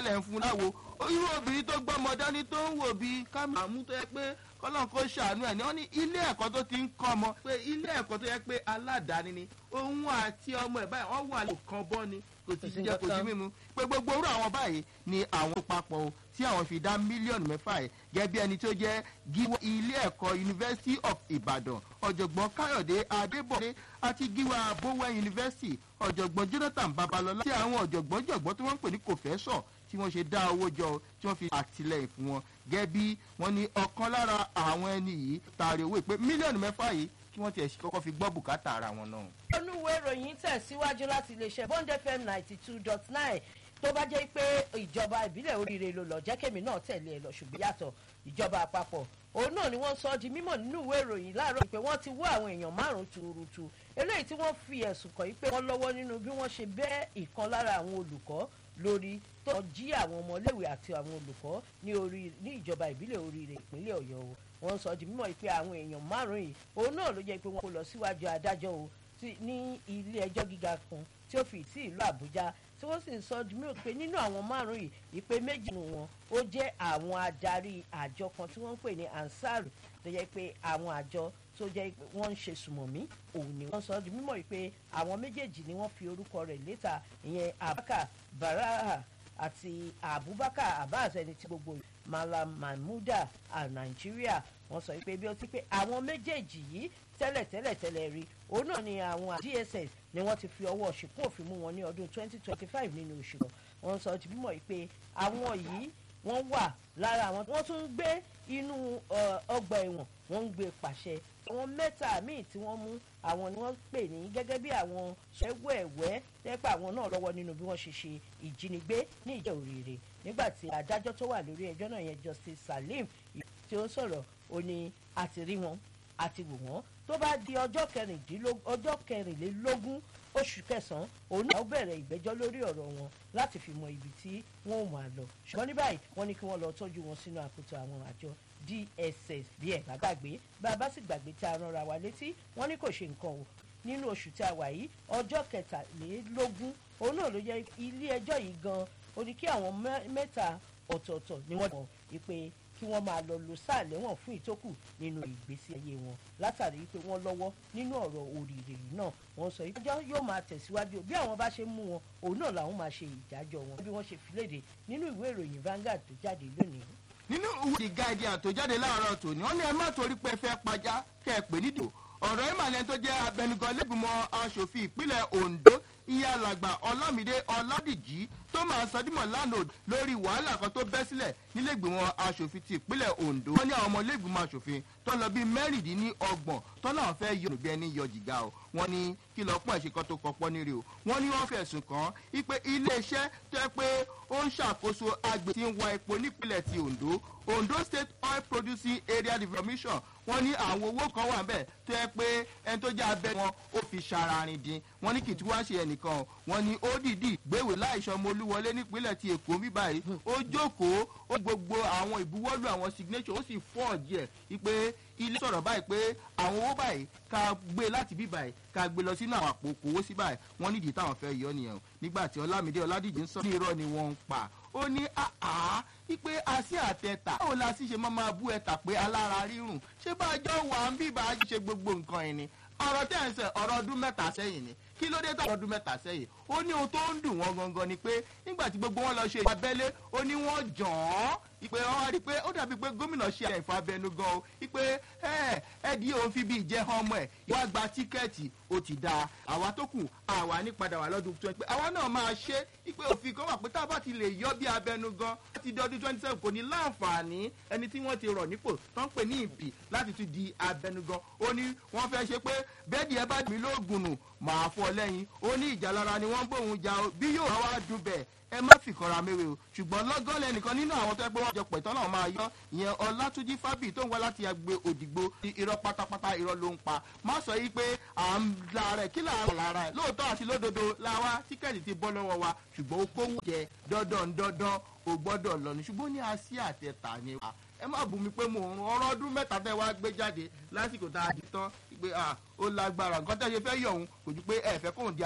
dẹ̀ ń fún láwo irú obìnrin tó gbọ́mọ dání tó ń wò bíi kámẹ́rà mú tó yẹ pé kọ́lọ́n kó ṣàánú ẹ̀ ní wọ́n ní ilé ẹ̀kọ́ tó ti ń kọ́ ọmọ pé ilé ẹ̀kọ́ tó yẹ pé aládàáni ni òun àti ọmọ ẹ̀ báyìí wọ́n wà lè kan bọ́ ni kò sì jíjẹ kò sí mímu pé gbogbo orú àwọn báyìí ni àwọn papọ̀ o tí àwọn fi dá mílíọ̀nù mẹ́fà ẹ̀ gẹ́gẹ́ bí ẹni tó jẹ́ gíwọ́ ilé ẹ̀kọ́ University of Ibadan ọ̀jọ̀gbọ́n Káyọ̀dé Adébọ̀dé àti gíwá Bowen University ọ̀jọ̀gbọ́n Jonathan Babalọ́lá tí àwọn ọ̀jọ̀gbọ́n jọ̀gbọ́n tí wọ́n ń pè ní kòfẹ́sọ̀ tí wọ́n ṣe dá owó jọ tí wọ́n fi àtìlẹ́yìn fún wọn gẹ́gẹ́ bí wọ́n ní ọ̀kan lára àwọn ẹni yìí taari owó ìpè mílíọ̀nù mẹ́fà yìí kí wọ́n tiẹ̀ kọ́kọ́ fi gbọ́ bùkátà ara wọn náà. olúwo ìròyìn tẹ̀síwájú láti iléeṣẹ́ bond fm ninety two dot nine tó bá jẹ́ pé ìjọba ìbílẹ̀ oríire ló lọ jẹ́ kémi náà tẹ̀lé ẹ lọ ṣùgbọ́n yàtọ̀ ìjọba àpapọ̀ òun náà ni wọ́n sọ di mímọ̀ nínú ìwé ìròyìn láàárọ̀ pé wọ́n ti wọ́ àwọn èèyàn márùn-ún tuurutu eléyìí tí wọ́n fi ẹ̀sùn kàn yí pé wọ́n lọ́wọ́ nínú bí wọ́n ṣe bẹ́ ìkan lára àwọn olùkọ́ lórí tó jí àwọn ọmọléèwé àti àwọn olùkọ́ ní orí ní ìjọba ìbílẹ̀ oríire ìpínlẹ̀ ọ̀yọ́ o wọ́n sọ di mímọ̀ pé àwọn èèyàn márùn-ún yìí òun náà ló jẹ́ pé wọ́n kó lọ síwájú adájọ́ o ní ilé ẹjọ́ gíga kan tí ó fi sí ìlú àbújá tí wọ́n sì ń sọ di mímọ̀ pé nínú àwọn márùn-ún yìí ìpè méjì nù wọn ó jẹ́ àwọn adarí àjọ kan tí wọ́n ń pè ní ansar tó jẹ́ pé àwọn àjọ tó jẹ́ pé wọ́n ń ṣe sùmọ̀mí òun ni wọ́n sọ di mímọ̀ pé àwọn méjèèjì ni wọ́n fi orúkọ rẹ̀ léta ìyẹn abaka baraha àti abubakar abbas ẹni tí gbogbo malam mahmuda a nàìjíríà wọ́n sọ pé bí ó ti pé àwọn méjèèjì yìí tẹ́lẹ̀ tẹ́lẹ̀ tẹ́lẹ̀ rí òun náà ni àwọn dss ni wọ́n ti fi ọwọ́ ṣìkún òfin mú wọn ní ọdún 2025 nínú oṣù kan wọ́n sọ di mímọ̀ pé àwọn yìí wọ́n wà lára àwọn wọ́n tún ń gbé inú ọgbà ẹ̀wọ̀n wọ́n ń gbé pàṣẹ àwọn mẹ́ta míì tí wọ́n mú àwọn ni wọ́n pè ní gẹ́gẹ́ bí àwọn ṣẹ́wẹ̀wẹ́ tẹ́pẹ́ àwọn náà lọ́wọ́ nínú bí wọ́n ṣe ṣe ìjínigbé ní ìjẹ́ òrìrì nígbà tí adájọ́ tó wà lórí ẹjọ́ náà yẹn Justice Salim tí ó sọ̀rọ̀ ó ní àti rí wọn àti wò wọ́n tó bá di ọjọ́ kẹrìnlélógún oṣù kẹsàn-án òun náà bẹ̀rẹ̀ ìgbẹ́jọ́ lórí ọ̀rọ̀ wọn láti fi mọ ibi tí wọ́n ò máa lọ ṣùgbọ́n ní báyìí wọ́n ní kí wọ́n lọ tọ́jú wọn sínú àkótó àwọn àjọ DSS bí ẹ̀ bá gbàgbé bá a bá sì gbàgbé tí a ránra wa létí wọ́n ní kò ṣe nǹkan o nínú oṣù tí a wà yìí ọjọ́ kẹtàlélógún òun náà ló jẹ́ ilé ẹjọ́ yìí gan ó ní kí àwọn mẹ́ta ọ̀tọ̀ọ̀tọ̀ ni wọ́n mọ̀ ìpè kí wọ́n máa lọ lo sáà lẹ́wọ̀n fún ìtókù nínú ìgbésí ayé wọn látàrí pé wọ́n lọ́wọ́ nínú ọ̀rọ̀ òrìrì yìí náà wọ́n sọ ìdájọ́ yóò máa tẹ̀síwájú bí àwọn bá ṣe mú wọn òun náà làwọn máa ṣe ìdájọ́ wọn bí wọ́n ṣe fi léde nínú ìwé ìròyìn Vanguard tó jáde lónìí. nínú ìwé The Guardian tó jáde láàárọ̀ tòní wọ́n ní ẹ má torí pé fẹ́ pajá kẹ́ ẹ pè nídò ọ̀rọ̀ ìmàlẹ́ tó jẹ́ abẹnugan lẹ́gbìmọ̀ aṣòfin ìpínlẹ̀ Ondo iye alàgbà Ọlámídé Ọládìjí tó máa sọdímọ̀ lánàá lórí wàhálà kan tó bẹ́ sílẹ̀ nílẹ̀gbìmọ̀ aṣòfin ti ìpínlẹ̀ Ondo wọ́n ní àwọn ọmọ ilé-ìgbìmọ̀ aṣòfin tó lọ bíi mẹ́rìndínlọ́gbọ̀n tó náà fẹ́ yọ bí ẹni yọ jìgá o wọ́n ní kí lọ́ọ́ pọ̀ ẹ̀ṣẹ̀ kan tó kọ́pọ́ nírè o wọ́n ní wọ́n fẹ̀sùn kàn án pé iléeṣẹ́ tó yẹ pé ó ń ṣàkóso agbè tí ń wa epo nípínlẹ̀ ti Ondo Ondo State Oil Producing Area Development wọ́n ní àwọn owó kan wà bẹ́ẹ̀ tó yẹ pé ẹni tó jẹ́ abẹ́ wọn ó fi ṣararin dín wọ́n ní kì í tí wọ́n ṣe ẹnìkan wọ́n ní ó dìdí gbéwèé láìsọmọ olúwọlé nípínlẹ̀ ti Èkó bí báyìí ó jókòó ó gbogbo àwọn ìbuwọ́lù àwọn signature ó sì fọ́ọ̀jì ẹ̀ wípé ilé sọ̀rọ̀ báyìí pé àwọn owó báyìí ká gbé láti bí báyìí ká gbé lọ sínú àwọn àpò kòwó sí báyìí wọ́n nídìí táwọn fẹ́ yọ nìyẹn o nígbà tí Ọlámídé Ọládìjí ń sọ ní irọ́ ni wọ́n ń pa ó ní àá wípé así àtẹ̀tà báwo la sì ṣe máa máa bú ẹ̀tà pé alára rírùn ṣé bá a jọ wà ń bí bá a ṣe gbogbo nǹkan ẹ̀ ni ọ̀rọ̀ tẹ́ ń sẹ̀ ọ̀rọ̀ ọdún mẹ́ta sẹ́yìn ni kí ló dé tọ̀rọ̀ ọdún mẹ́ta sẹ́yìn ó ní ohun tó ń dùn wọ́n gangan ni pé nígbà tí gbogbo wọn lọ ṣe abẹ́lé ó ní wọ́n jàn án ìpè wọn rí i pé ó dàbí pé gómìnà ṣe àìfọ abẹnú gan o ìpè ẹ ẹ di òun fi bí ìjẹ hàn ọmọ ẹ wá gba tíkẹ́ẹ̀tì ó ti da àwa tó kù àwa ní padà wà lọ́dún twenty pé àwa náà máa ṣe ìpè òfin kan wà pé tá a bá ti lè yọ bí abẹnú gan láti di ọdún twenty seven kò ní láǹfààní ẹni tí wọ́n ti rọ̀ nípò tó ń pè ní ìpì láti tún di abẹnú gan ó ní wọ́n fẹ́ ṣe pé bẹ́ẹ̀ni ẹ bá dì mí lóògùn nù màá fọ́ lẹ́yìn ó ní ìjà lára ni wọ́n bóun jà bí yóò wá dùn bẹ́ẹ̀ ẹ má fi kanra mẹ́wẹ́ o ṣùgbọ́n lọ́gán lẹ́nìkan nínú àwọn tó ẹ pé wọ́n jọ pẹ̀tọ́ náà máa yọ ìyẹn ọlátúnjí fábì tó ń wá láti agbe òdìgbò irọ́ pátápátá irọ́ ló ń pa má sọ yìí pé à ń la rẹ̀ kí là ń la rẹ̀ lóòótọ́ àti lódodo la wá tíkẹ́ẹ̀tì ti bọ́ lọ́wọ́ wa ṣùgbọ́n ó kówó jẹ dandan dandan o gbọ́dọ̀ lọ ní ṣùgbọ́n ní así àtẹ̀tà ni wa ẹ má bù mí pé mo ń ọ̀rọ̀ ọdún mẹ́ta tẹ́ wá gbé jáde lásìkò tá a di tán pé ó lágbára nǹkan tẹ́ ṣe fẹ́ yọ̀ òun kò ju pé ẹ fẹ́ kóun di